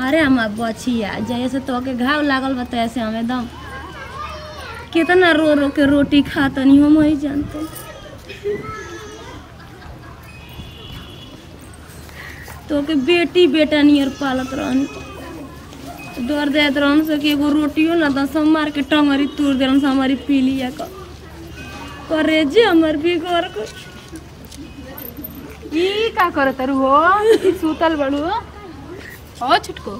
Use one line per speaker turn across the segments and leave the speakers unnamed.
अरे हमार बचिया जैसे तो के घाव लागल बा तैसे हम एकदम कितना रो रो के रोटी खातनी हम वही जानते तो के बेटी बेटा नियर पालत रहनी डर देत रहन से कि एगो रोटियो ना दस हम मार के टंगरी तोड़ देलन से हमारी पीलिया का करे जे हमर बिगड़ को
ई का करत रु हो सुतल बड़ू हो छुटको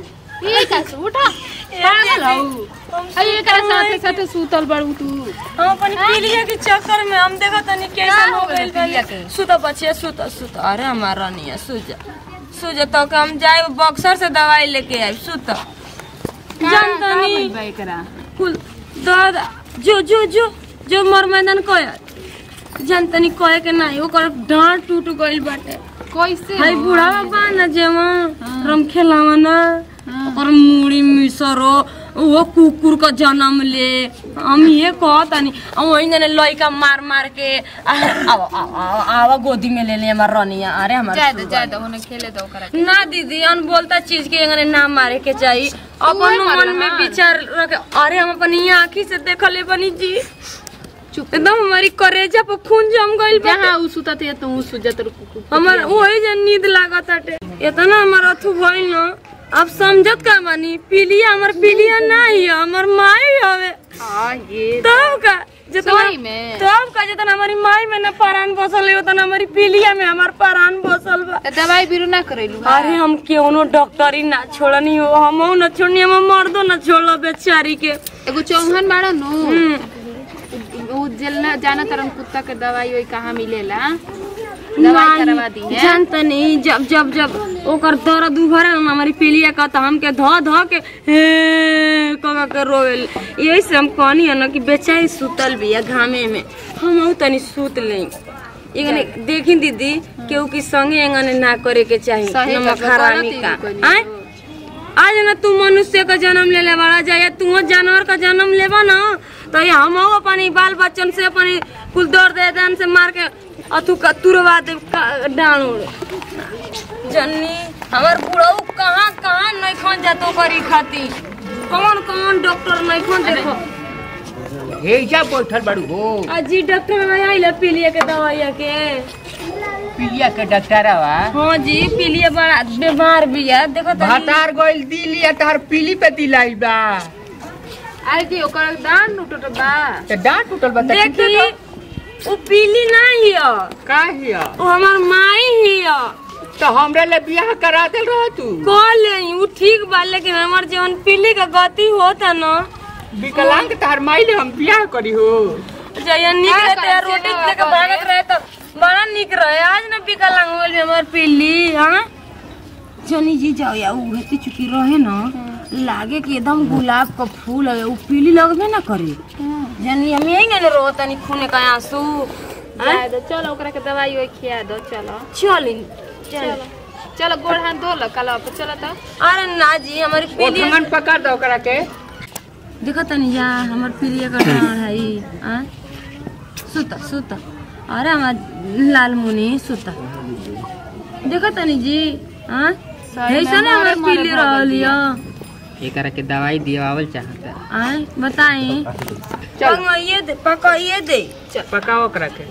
ई का से उठा पागल हौ अई एकरा साथे साथे सुतल बड़ू तू
हम अपन पीलिया के चक्कर में हम देखो तनी कैसे
का
हो
हो
गइल
गइल पीलिया के?
सुत बचिया सुत सुत अरे हमारा नहीं है सुत सुत तो के हम जाए बक्सर से दवाई लेके आए सुत जान तनी
बा एकरा
कुल दादा जो जो जो जो मर मैदान कह जान तनी कहे के नहीं ओकर डांट टूट गइल बाटे
कैसे
हाय
हो?
बूढ़ा बाबा न जेवा
हाँ।
रम खेलावा न
हाँ।
ओकर मुड़ी मिसरो वो कुकुर का जन्म ले हम ये कहतानी हम वही ने लइका मार मार के आव आव आव आव गोदी में ले ले हमार रनिया अरे हमार
जाए दो
सुगा।
जाए दो होने खेले दो ओकरा के।
ना दीदी अन बोलता चीज के एंगने ना मारे के चाहिए अपन
मारला
मन में
हाँ।
विचार रखे अरे हम अपन ये आँखी से देखले बनी जी
चुप
एकदम हमारी करेजा पर खून जम गइल बा
जहाँ उ सुतत है तो उ सुजत रु कुकु
हमर वही जे नींद लागत हटे इतना हमर अथु भइल न अब समझत का बानी पीलिया हमर पीलिया नहीं है हमर माई हवे
हां ये
तब का जितना
सही में?
तब का जितना हमारी माई में न परान बसल है उतना हमारी पीलिया में हमार परान बसल बा
त दवाई बिरु ना करैलु
अरे हम क्यों डॉक्टरी ना छोड़नी हो हम न छोड़नी हम मर्दो न छोड़लो बेचारी के
एगो चौहन बाड़ा नु
हम्म।
उ जेलना जाना तरन कुत्ता के दवाई ओई कहाँ मिलेला दवाई करवा दी है
जानता नहीं जब जब जब ओकर दर्द उभरे ना हमारी पीलिया का तो हमके ध ध के हे कह के रोवेल यही से हम कहनी है ना कि बेचारी सुतल बिया घामे में हम तनी सूत ले एगने देखी दीदी केहू की संगे एंगने ना करे के चाहिए
सही
नमक
कहा,
हरामी
गलत
का
ही कोई
आय आज ना तू मनुष्य का जन्म ले ले बड़ा जाए तू जानवर का जन्म लेबा ना तो ये हम अपनी बाल बच्चन से अपनी कुल दौड़ दे दान से मार के अथु का तुरवा दे का- डाल उड़ जन्नी हमार बुढ़ऊ कहाँ कहाँ नहीं खन जातो करी खाती कौन कौन डॉक्टर नहीं खन देखो
हेजा बैठल बाड़ू हो
अजी डॉक्टर में आइला पीलिया के दवाइया के
पिलिया के डॉक्टरवा
हाँ जी पीलिया बड़ा बीमार बिया देखो तनी।
भातार गइल दिलिया तार पीली पे दिलाई बा
अरे जी ओकर दान टूटत बा
ते डांट टूटल बा त
देखी वो पीली नहीं है
का हिया
वो हमार माई ही है
तो हमरा ले बियाह करा देल रह तू
कह ले वो ठीक बा लेकिन हमार जीवन पीली का गति होता ना
विकलांग तार माई ले हम बियाह करी हो
जया निक
का
रहते हैं
करते
रोटी
हो,
लेके
का
भागत रहे तो बड़ा निक रहे आज ना विकलांग होल में हमार पीली हाँ जनी जी जाओ या उ हेती चुकी रहे ना लागे कि एकदम गुलाब का फूल है वो पीली लगबे ना करे जनी हम यही ना रो तनी खूने का आंसू
जाए दो चलो ओकरा के दवाई ओई खिया दो चलो
चल चल
चलो चलो गोड़ हाथ धो लो कल पे चलो तो
अरे ना जी हमारी पीली
ओठमन पकड़ दो ओकरा के
देखो तनी जा हमर पीलिया का डाँड है ई हाँ सुता सुता अरे हमार लाल मुनी सुता देखो तनी जी हाँ
सही में
ऐसा ना
मोरे
हमार
मोरे
पीली
भगल
रहल
बिया।
या
एकरा के दवाई दियावल चाहता
आय बताई
चल।
पकाइए दे पकाइए दे
पकाओ ओकरा के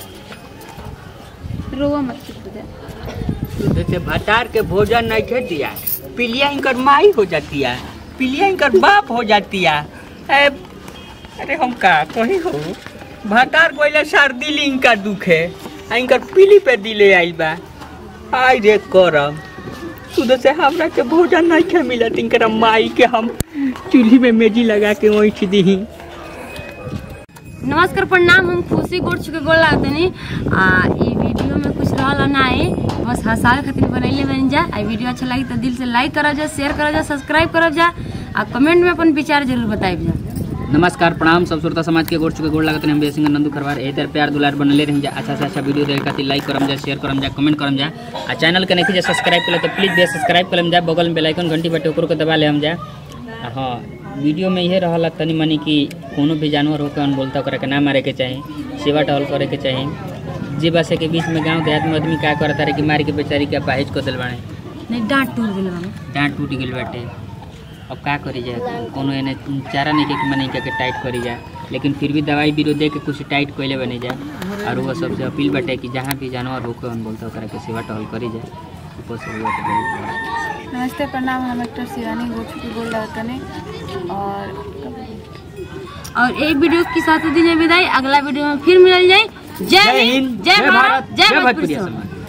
रोवा मत चुप हो जा
जैसे भतार के भोजन नहीं खे दिया पिलिया इनकर माई हो जाती है पिलिया इनकर बाप हो जाती है ए, अरे हम का कही हो भतार कोइला सर्दी ली इनका दुख है आ इनकर पीली पे दिले आई बा आई रे करम सुध से हमरा के भोजन नहीं खे मिलत इनकर माई के हम चूल्ही में मेजी लगा के ओइठ दीही
नमस्कार प्रणाम हम खुशी गोड़ चुके गोड़ लागते नी आ ई वीडियो में कुछ रहल ना है बस हंसावे खातिर बनैले बन जा आ वीडियो अच्छा लगी तो दिल से लाइक करब जा शेयर करब जा सब्सक्राइब करब जा आ कमेंट में अपन विचार जरूर बताइब जा
नमस्कार प्रणाम सब श्रोता समाज के गोड़ चुके गोड़ लागत हम बेसिंग नंदू खरवार ए तर प्यार दुलार बनले रही जा अच्छा से अच्छा वीडियो देखे खातिर लाइक करम जा शेयर करम जा कमेंट करम जा आ चैनल के नहीं जा सब्सक्राइब कर तो प्लीज बे सब्सक्राइब करम जा बगल में बेल आइकन घंटी बटे ओकरो के दबा ले हम जा आ हाँ वीडियो में इहे रहला तनी मनी कि कोनो भी जानवर होकर अन बोलता ओकरा के ना मारे के चाही सेवा टहल करे के चाही जे बसे के बीच में गांव देहात में आदमी का करता रहे कि मार के बेचारी के अपाहिज को दिल बाड़े
नहीं डांट टूट गेल बानी
डांट टूट गेल बाटे अब का करी जाए कोनो एने चारा नहीं के कि मने के टाइट करी जाए लेकिन फिर भी दवाई बीरो दे के कुछ टाइट कइले बने जाए और वो सबसे अपील बाटे कि जहाँ भी जानवर होके हम बोलते ओकरा के सेवा टहल करी जाए ऊपर से हुआ तो बहुत बड़ा।
नमस्ते प्रणाम हम डॉक्टर शिवानी गोचू की बोल रहा तने और
और एक वीडियो के साथ दीजिए विदाई अगला वीडियो में फिर मिल जाए जय हिंद जय भारत जय भोजपुरी
समाज